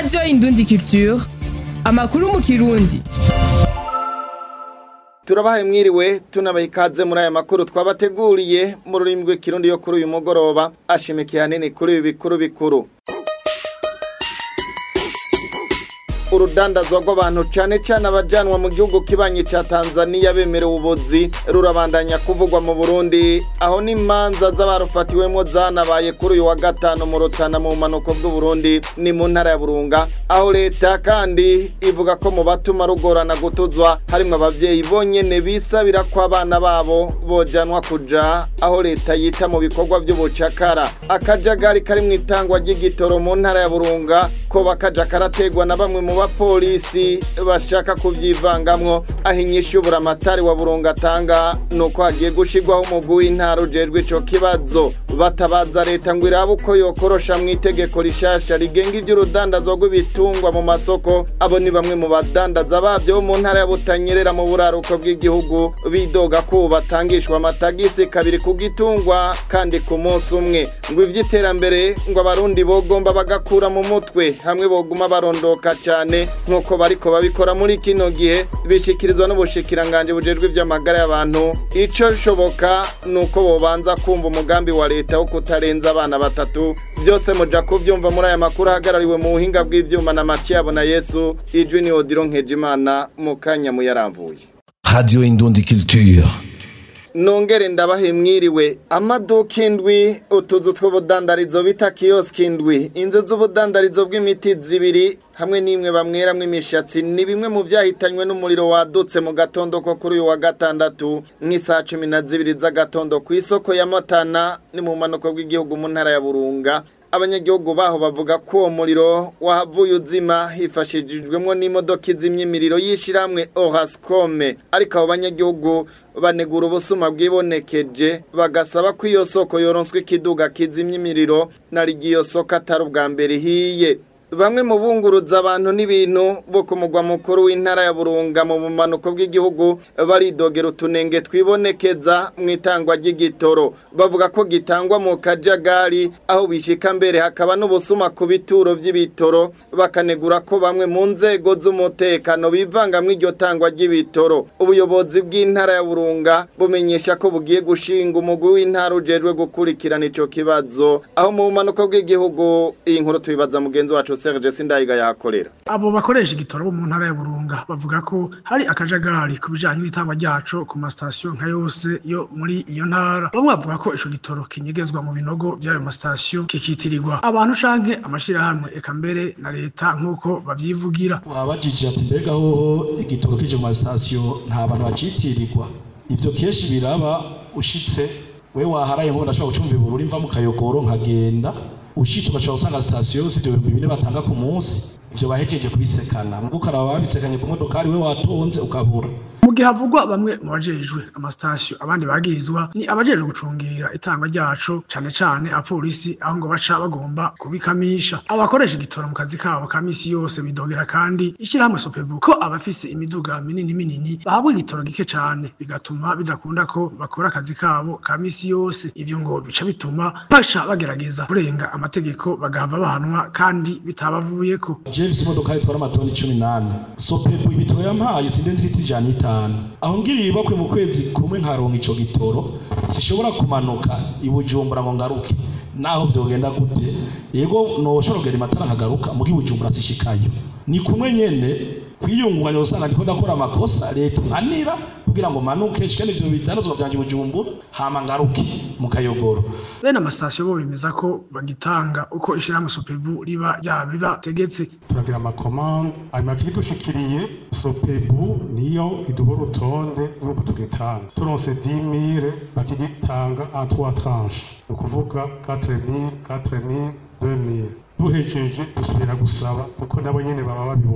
radiyo indundi culture amakuru mu kirundi turabahaye mwiriwe tunabaha ikaze muri aya makuru twabateguriye mu rurimi rw'ikirundi yo kuri uyu mugoroba ashimikiye hanini kuri ibi bikuru bikuru urudandazwa rw'abantu cyane cyane abajanwa mu gihugu kibanyi cya Tanzania bemerewe ubuzi rurabandanya kuvugwa mu Burundi aho n'imanza z'abarufatiwemo zanabaye kuri uyu wa gatanu mu Rutana mu manuko bw'u Burundi ni mu ntara ya Burunga aho leta kandi ivuga ko mu batuma rugorana gutuzwa harimo abavyeyi bonyene bisabira ko abana babo bojanwa kuja aho leta yita mu bikorwa by'ubucakara akajagari kari mu itangwa ry'igitoro mu ntara ya Burunga ko bakaja karategwa na bamwe mu bapolisi bashaka kubyivangamwo aho inyishubura amatari wa burunga atanga nuko hagiye gushirwaho umugwi w'intara ujejwe ico kibazo batabaza leta ngo irabe uko yokorosha mu itegeko rishasha rigenga ivy'urudandazwa rw'ibitungwa mu masoko abo ni bamwe mu badandaza babyo bo mu ntara ya butanyerera mu buraruko bw'igihugu bidoga ko batangishwa amatagisi kabiri ku gitungwa kandi ku munsi umwe ngo ivy'iterambere ngo abarundi bogomba bagakura mu mutwe hamwe boguma barondoka cyane nk'uko bariko babikora muri kino gihe bishikirizwa n'ubushikiranganje bujejwe ivy'amagara y'abantu ico shoboka nuko bobanza kumva umugambi wa leta wo kutarenza abana batatu byose muja kuvyumva muri aya makuru ahagarariwe mu buhinga bw'ivyuma na Matiyabo na Yesu ijwi ni Odiro Nkejimana mu kanya muyaramvuye Radio Indundi Culture. nongere ndabahe mwiriwe amaduka indwi utuzu tw'ubudandarizo bita kiyoski indwi inzu z'ubudandarizo bw'imiti zibiri hamwe n'imwe bamweramwo imishatsi ni bimwe mu byahitanywe n'umuriro wadutse mu gatondo ko kuri uyu wa gatandatu nk'isaha cumi na zibiri z'agatondo ku isoko ya Matana ni mu manuko bw'igihugu mu ntara ya Burunga abanyagihugu baho bavuga ko uwo muriro wahavuye uzima hifashishijwemo n'imodoka izimya imiriro y'ishyirahamwe orascome ariko abo banyagihugu banegura ubusuma bwibonekeje bagasaba ko iyo soko yoronswa ikiduga kizimya imiriro nari iyo soko atari ubwa mbere ihiye bamwe mu bunguruza abantu n'ibintu bo ku mugwa mukuru w'intara ya burunga mu bumanuko bw'igihugu baridogera utunenge twibonekeza mu itangwa ry'igitoro bavuga ko gitangwa mu kajagari aho bishika mbere hakaba n'ubusuma ku bituro by'ibitoro bakanegura ko bamwe mu nzego z'umutekano bivanga mu iryo tangwa ry'ibitoro ubuyobozi bw'intara ya burunga bumenyesha ko bugiye gushinga umugwi w'intara ujejwe gukurikirana ico kibazo aho mu bumanuko bw'igihugu iyi nkuru tubibaza mugenzi wacu Serge Sindayiga yakorera abo bakoresha igitoro bo mu ntara ya Burunga bavuga ko hari akajagari ku bijanye n'itangwa ryaco ku masitasiyo nka yose yo muri iyo ntara bamwe bavuga ko ico gitoro kinyegezwa mu binogo by'ayo masitasiyo kikitirirwa abantu canke amashirahamwe eka mbere na leta nk'uko bavyivugira wabajije ati mbega hoho igitoro kije mu masitasiyo nta bantu bacitirirwa ivyo kenshi biraba ushitse we waharaye ngo ndashobora gucumba ibururi mva mu kayogoro nkagenda ushitse ugashobora gusanga sitasiyo yose ibyo bihumbi bine batanga ku munsi ivyo bahejeje kubisekana mugo ukaraba babisekanye ku modokari we watonze ukabura mu gihe havugwa bamwe mu bajejwe amasitasiyo abandi bagirizwa ni abajejwe gucungira itangwa ryaco cane cane abapolisi aho ngo baca bagomba kubikamisha abakoresha igitoro mu kazi kabo ka misi yose bidogera kandi ishirahamwe sopebu ko abafise imiduga minini minini bahabwa igitoro gike cane bigatuma bidakunda ko bakora akazi kabo ka misi yose ivyo ngo bica bituma baca bagerageza kurenga amategeko bagahava bahanwa kandi bitabavuyeko James imodoka itwara amatoni cumi n'ane sopebu ibitoro yampaye sindenzi iti ijana itanu aho ngiriye ibakwe mu kwezi kumwe nkaronka ico gitoro sishobora kumanuka ibujumbura ngo ngaruke naho vyogenda gute yego noshobora kugera imatara nkagaruka mugi bujumbura sishikayo ni kumwe nyene kwiyungunganya usanga ndiko ndakora amakosa leta nkanira kugira ngo manuke shikane ivyo bidandazwa vyanje bujumbura hama ngaruke mu kayogoro bene amasitasiyo bo bemeza ko bagitanga uko ishirahamwe sopebu riba ryabibategetse turagira amakomande hanyuma tukidushikiriye sopebu niyo iduha urutonde n'uko tugitanga turonse 10000 bakigitanga en trois tranches ni ukuvuga 4000 4000 2000 duhejeje dusubira gusaba kuko nabo nyene baba babibona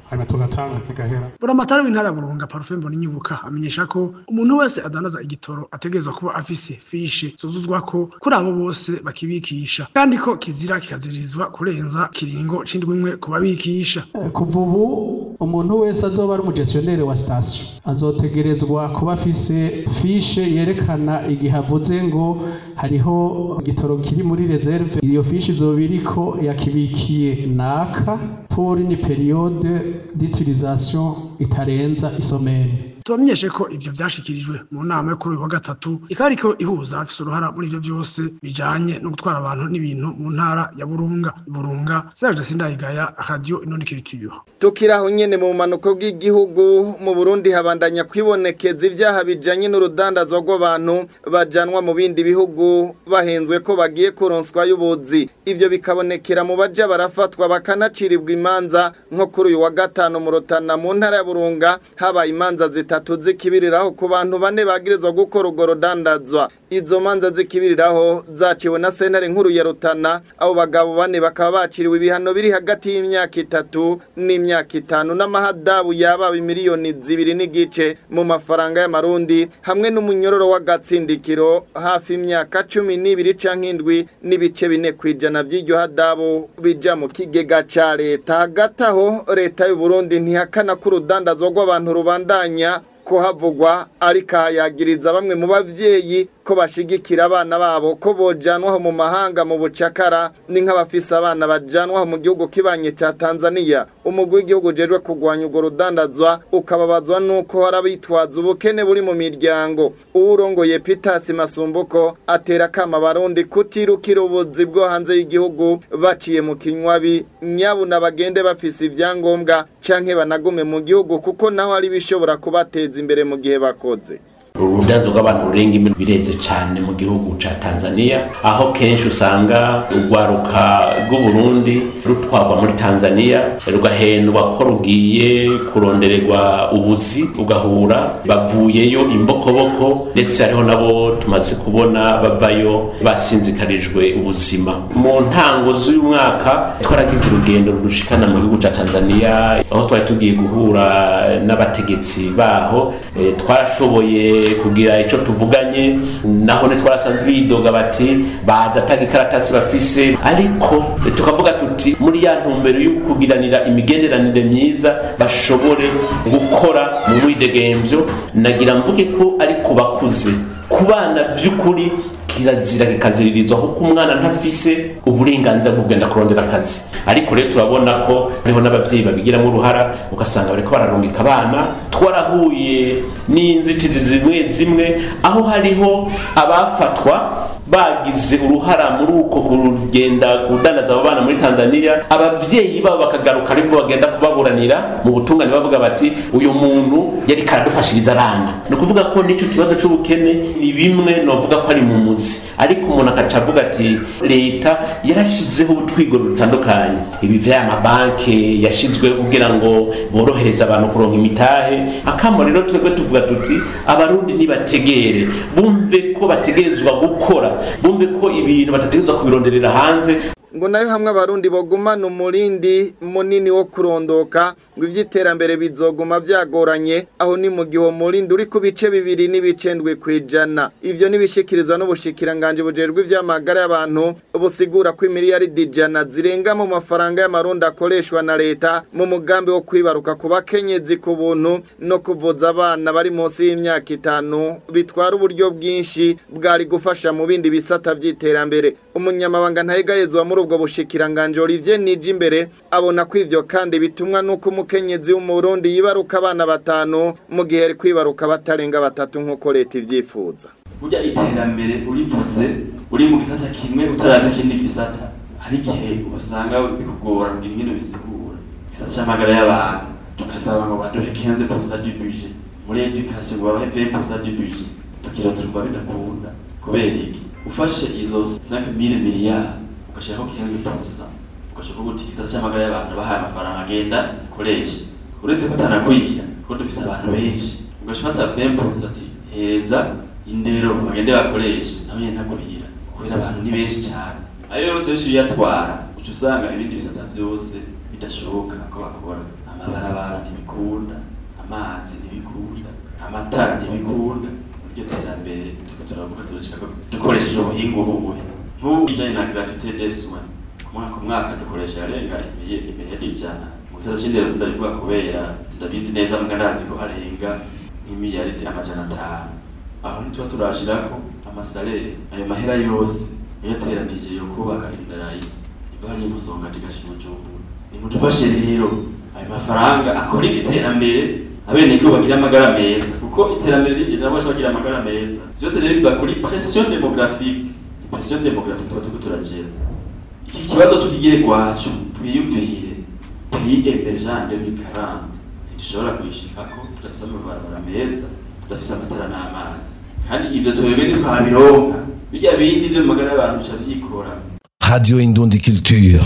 hanyuma tugatanga kigahera buramatari w'intara ya burunga parufe mboninyubuka amenyesha ko umuntu wese adandaza igitoro ategerezwa kuba afise fishe zuzuzwa ko kuri abo bose bakibikisha kandi ko kizira kikaziririzwa kurenza kiringo c'indwi imwe ku babikisha kuva ubu umuntu wese azoba ari umugestioneri wa sitasiyo azotegerezwa kuba afise fishe yerekana igihe avuze ngo hariho igitoro kiri muri reserve iyo fishe izoba iriko yakibikiye naka pour une période d'utilisation itarenza isomene tubamenyeshe ko ivyo vyashikirijwe mu nama yo kuri uyu wa gatatu ikaba ariko ihuza abafise uruhara muri ivyo vyose bijanye no gutwara abantu n'ibintu mu ntara ya burunga burunga serge sindayigaya radio inonikiritiro tukiraho nyene mu bumanuko bw'igihugu mu Burundi habandanya kwibonekeza ivyaha bijanye n'urudandazwa rw'abantu bajanwa mu bindi bihugu bahenzwe ko bagiye kuronswa y'ubuzi ivyo bikabonekera mu baja barafatwa bakanacirirwa imanza nko kuri uyu wa gatanu mu Rutana mu ntara ya Burunga habaye imanza zitatu zikibiriraho ku bantu bane bagirizwa gukora urwo rudandazwa izo manza zikibiriraho zaciwe na sentare nkuru ya Rutana abo bagabo bane bakaba baciriwe ibihano biri hagati y'imyaka itatu n'imyaka itanu n'amahadabu yaba miliyoni zibiri n'igice mu mafaranga y'amarundi hamwe n'umunyororo w'agatsindikiro hafi imyaka cumi n'ibiri canke indwi n'ibice bine kwijana by'iryo hadabu bija mu kigega ca leta hagati aho leta y'u Burundi ntihakana ko urudandazwa rw'abantu rubandanya ko havugwa ariko hayagiriza bamwe mu bavyeyi ko bashigikira abana babo ko bojanwaho mu mahanga mu bucakara ni nk'abafise abana bajanwaho mu gihugu kibanye cya Tanzania umugwi w'igihugu jejwe kurwanya urwo rudandazwa ukababazwa nuko hari abitwaza ubukene buri mu miryango uwurongoye Peters Masumbuko atera kama abarundi kutirukira ubuzi bwo hanze y'igihugu baciye mu kinywabi nyabuna bagende bafise ivyangombwa canke banagume mu gihugu kuko naho ari bishobora kubateza imbere mu gihe bakoze urudanzo rw'abantu rurenga imwe bireze cyane mu gihugu ca Tanzania aho kenshi usanga urwaruka rw'Uburundi rutwarwa muri Tanzania rugahendwa ko rugiye kurondererwa ubuzi ugahura bavuyeyo imbokoboko ndetse hariho nabo tumaze kubona bavayo basinzikarijwe ubuzima mu ntango z'uyu mwaka twaragize urugendo rudushikana mu gihugu ca Tanzania aho twari tugiye guhura n'abategetsi baho e, twarashoboye kugira ico tuvuganye naho ne twarasanze bidoga bati baza atanga ikaratasi bafise ariko tukavuga tuti muri ya ntumbero yo kugiranira imigenderanire myiza bashobore gukora mu mwidegemvyo nagira mvuge ko ariko bakuze ku bana vy'ukuri kirazira kikaziririzwa kuko umwana ntafise uburenganzira bwo kugenda kurondera akazi ariko rero turabona ko hariho n'abavyeyi babigiramo uruhara ugasanga bariko bararungika abana twarahuye n'inzitizi zimwe zimwe aho hariho abafatwa bagize uruhara muri uko kugenda kudandaza abo bana muri Tanzania abavyeyi babo bakagaruka ariko bagenda kubaburanira mu butungane bavuga bati uyu muntu yari karadufashiriza abana ni ukuvuga ko n'ico kibazo c'ubukene ni bimwe novuga ko ari mu muzi ariko umuntu akaca avuga ati leta yarashizeho utwigoro dutandukanye ibi vy'aya mabanke yashizweho kugira ngo borohereze abantu kuronka imitahe akamo rero twebwe tuvuga tuti abarundi nibategere bumve ko bategerezwa gukora bumve ko ibintu batategerezwa kubironderera hanze ngo nayo hamwe abarundi bogumana umurindi munini wo kurondoka ngo iby'iterambere bizoguma byagoranye aho ni mu gihe uwo murindi uri ku bice bibiri n'ibice ndwi ku ijana ibyo ntibishikirizwa n'ubushikiranganje bujejwe iby'amagara y'abantu busigura ko imiliyaridi ijana zirenga mu mafaranga y'amarundi akoreshwa na leta mu mugambi wo kwibaruka ku bakenyezi ku buntu no kuvuza abana bari munsi y'imyaka itanu bitwara uburyo bwinshi bwari gufasha mu bindi bisata by'iterambere umunyamabanga ntayegayezwa muri ubwo bushikiranganje Olivier Nijimbere abona ko ivyo kandi bitumwa nuko umukenyezi w'umurundi yibaruka abana batanu mu gihe ari kwibaruka batarenga batatu nk'uko leta ivyifuza burya iterambere urivuze uri mu gisata kimwe utaraba ikindi gisata hari igihe usanga bikugora kugira ingene bisigura gisata c'amagara y'abantu tugasaba ngo baduhe 15% du budget muri education ngo babahe 20% du budget tukira turumva bidakunda kubera iki ufashe izo 5000 miliyari ugashiraho 15% ugashaka guti gisata c'amagara y'abantu bahaye amafaranga agenda koresha uretse ko atanakwira ko dufise abantu benshi ugashafata 20% ati heza indero bagende bakoresha nawe nyene ntakwira kubera abantu ni benshi cyane ayo yose benshi uyatwara uca usanga ibindi bisata byose bidashoboka ko bakora amabarabara ntibikunda amazi ntibikunda amatara ntibikunda iryo terambere turiko turavuga turashaka dukoresheje ubuhinga ububuhe nk'ubu bijanye na gratuité des soins ku mwaka ku mwaka dukoresha arenga imiliyoni ijana mu gisata c'indero sindabivuga kubera sindabizi neza mbwa ndazi ko arenga nk'imiliyaridi amajana atanu aho ntituba turashirako amasalere ayo mahera yose yateranije yo kubaka indarayi iva hariya musonga tigashira ujumbura nimudufashe rero ayo mafaranga akora iterambere abenegihugu bagira amagara meza kuko iterambere rije nabo bagira amagara meza vyose rero biva kuri pression demographique pression demographique tuba turiko turagera iki kibazo tukigire gwacu twiyumvire pays emergent 2040 ntidushobora kuyishikako tudafise amabarabara meza tudafise amatara n'amazi kandi ivyo twebwe ntitwabironka bijya bindi vyo mu magara y'abantu bica vyikora Radio Indundi Culture.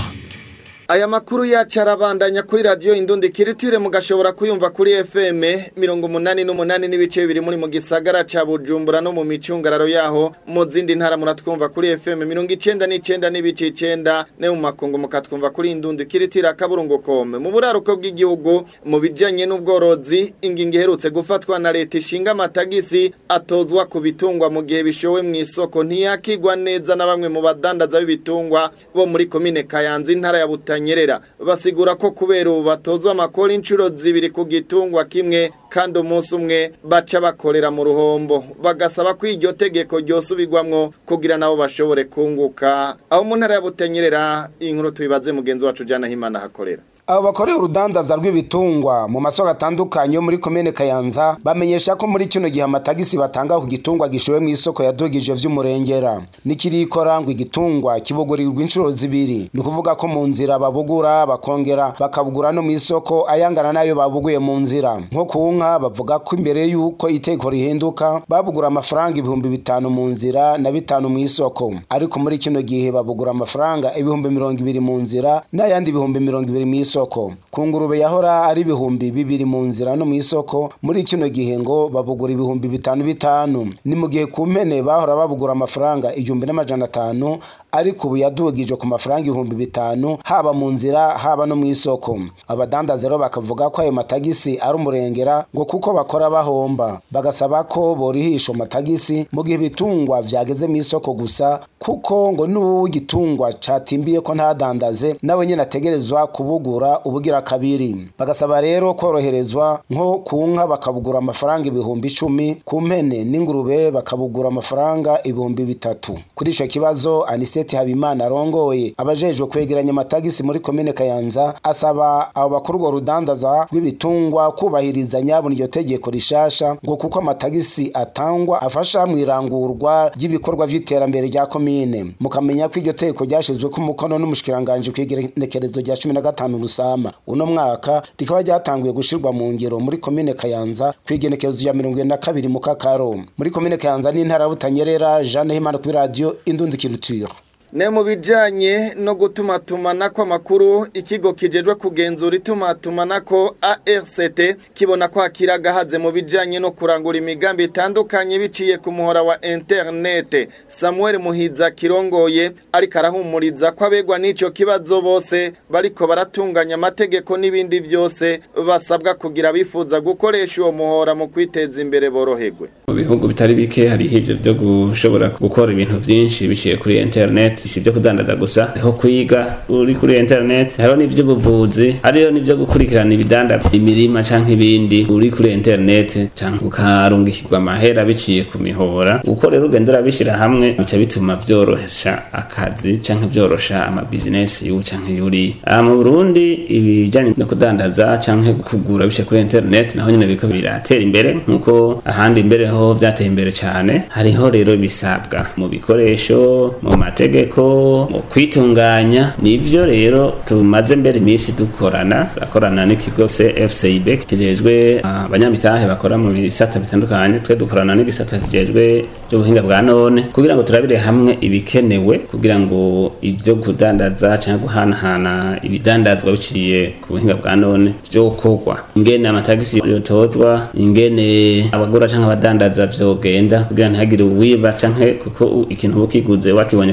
Aya makuru yacu arabandanya kuri radio Indundi Kiritire mugashobora kuyumva kuri FM mirongo umunani n'umunani n'ibice bibiri muri mu gisagara ca Bujumbura no mu micungararo yaho mu zindi ntara muratwumva kuri FM mirongo icenda n'icenda n'ibice icenda ne mu makungu mukatwumva kuri Indundi Kiritire akaburungu kome mu buraruko bw'igihugu mu bijanye n'ubworozi ingingo iherutse gufatwa na leta ishinga amatagisi atozwa ku bitungwa mu gihe bishowe mu isoko ntiyakigwa neza na bamwe mu badandaza b'ibitungwa bo muri komine Kayanza intara ya Butanya nyerera basigura ko kubera ubu batozwa amakori inshuro zibiri ku gitungwa kimwe kandi umunsi umwe baca bakorera mu ruhombo bagasaba ko iryo tegeko ryosubirwamwo kugira nabo bashobore kunguka aho mu ntara ya Butanyerera inkuru tubibaze mugenzi wacu Jana Himana hakorera abo bakorera urudandaza rw'ibitungwa mu masoko atandukanye yo muri komine Kayanza bamenyesha ko muri kino gihe amatagisi batanga ku gitungwa gishowe mu isoko yadugije vy'umurengera nikirikora ngo igitungwa kibugurirwa inshuro zibiri ni ukuvuga ko mu nzira babugura bakongera bakabugura no mu isoko ayangana nayo babuguye mu nzira nko ku nka bavuga ko imbere y'uko iteko rihinduka babugura amafaranga ibihumbi bitanu mu nzira na bitanu mu isoko ariko muri kino gihe babugura amafaranga ibihumbi mirongo ibiri mu nzira n'ayandi ibihumbi mirongo ibiri mu isoko isoko ku ngurube yahora ari ibihumbi bibiri mu nzira no mu isoko muri kino gihe ngo babugura ibihumbi bitanu bitanu ni mu gihe ku mpene bahora babugura amafaranga igihumbi n'amajana atanu ariko ubu yadugije ku mafaranga ibihumbi bitanu haba mu nzira haba no mu isoko abadandaza rero bakavuga ko ayo matagisi ari umurengera ngo kuko bakora bahomba bagasaba ko borihisha amatagisi mu gihe ibitungwa vyageze mu isoko gusa kuko ngo n'ubu igitungwa catimbiye ko ntadandaze nawe nyene ategerezwa kubugura ubugira kabiri bagasaba rero koroherezwa nko ku nka bakabugura amafaranga ibihumbi icumi ku mpene n'ingurube bakabugura amafaranga ibihumbi bitatu kuri ico kibazo aniseti habimana arongoye abajejwe kwegeranya amatagisi muri komine kayanza asaba abo bakora urwo rudandaza rw'ibitungwa kubahiriza nyabona iryo tegeko rishasha ngo kuko amatagisi atangwa afasha mu irangurwa ry'ibikorwa vy'iterambere rya komine mukamenya ko iryo tegeko ryashizwe ku mukono n'umushikiranganje kw'igenekerezo rya cumi na gatanu rusama uno mwaka rikaba ryatanguye gushirwa mu ngiro muri komine kayanza kw'igenekerezo rya mirongo na kabiri mu kakaro muri komine kayanza n'intara butanyerera jeanne himana kuri radiyo indundi kiruture ne mu bijanye no gutumatumanako amakuru ikigo kijejwe kugenzura itumatumanako ARCT kibona ko hakiri agahaze mu bijanye no kurangura imigambi itandukanye biciye ku muhora wa internet Samuel Muhiza kirongoye ariko arahumuriza ko abegwa n'ico kibazo bose bariko baratunganya amategeko n'ibindi byose basabwa kugira bifuza gukoresha uwo muhora mu kwiteza imbere boroherwe mu bihugu bitari bike hari ivyo byo gushobora gukora ibintu byinshi biciye kuri internet si ibyo kudandaza gusa hariho kwiga uri kuri internet hariho n'ivy'ubuvuzi hariho n'ivyo gukurikirana ibidandaza imirima canke ibindi uri kuri internet canke ukarungikirwa amahera biciye ku mihora uko rero ugenda urabishira hamwe bica bituma vyorohesha akazi canke vyorosha amabizinesi y'ubu canke y'uri aha mu burundi ibijanye no kudandaza canke kugura biciye kuri internet naho nyene biriko biratera imbere nk'uko ahandi imbere ho vyateye imbere cane hariho rero bisabwa mu bikoresho mu mategeko mu kwitunganya nivyo rero tumaze mbere iminsi dukorana bakorana n'ikigo CFCIB kijejwe abanyamitahe bakora mu bisata bitandukanye twe dukorana n'igisata kijejwe by'ubuhinga bwa none kugira ngo turabire hamwe ibikenewe kugira ngo ibyo kudandaza cyangwa guhanahana ibidandazwa biciye ku buhinga bwa none vyokorwa ingene amatagisi yotozwa ingene abagura cyangwa abadandaza vyogenda kugira ntihagire uwiba canke kuko ikintu bukiguze wakibonye kuri internet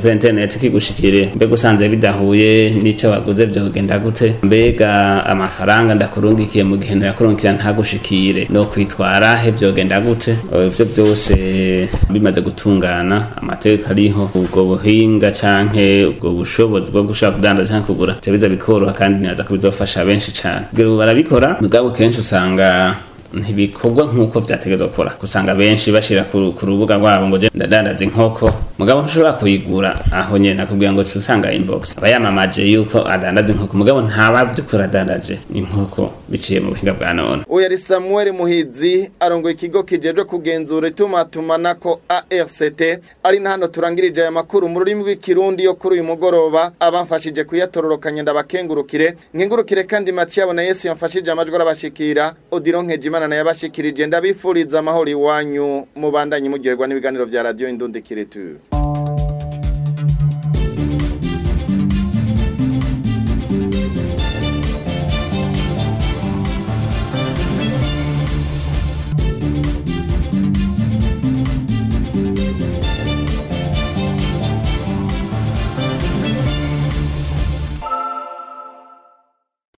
internet kigushikire mbega usanze bidahuye n'ico waguze vyogenda gute mbega amafaranga ndakurungikiye mu gihe nakurungikira ntagushikire no kwitwara he vyogenda gute ivyo byose bimaze gutungana amategeko ariho ubwo buhinga canke ubwo bushobozi bwo gushaka kudandaza canke kugura ivyo biza bikoroha kandi niraza ko bizofasha benshi cane kugira ubu barabikora mugabo kenshi usanga ntibikorwa nk'uko vyategezwa gukora usanga benshi bashira ku ku rubuga rwabo ngo je ndadandaza inkoko mugabo ntushobora kuyigura aho nyene nakubwira ngo usanga inbox aba yamamaje yuko adandaza inkoko mugabo ntaba vy'ukuri adandaje inkoko biciye mu buhinga bwa none uyu ari samuel muhizi arongoye ikigo kijejwe kugenzura itumatumanako ARCT ari na hano turangirije aya makuru mu rurimi rw'ikirundi yo kuri uyu mugoroba abamfashije kuyatororokanya ndabakengurukire nkengurukire kandi Mathieu na Yesu yamfashije amajwi arabashikira Odilon Nkejimana naye abashikirije ndabifuriza amahoro iwanyu mubandanye muryoherwa n'ibiganiro vya radio Indundi Kiretu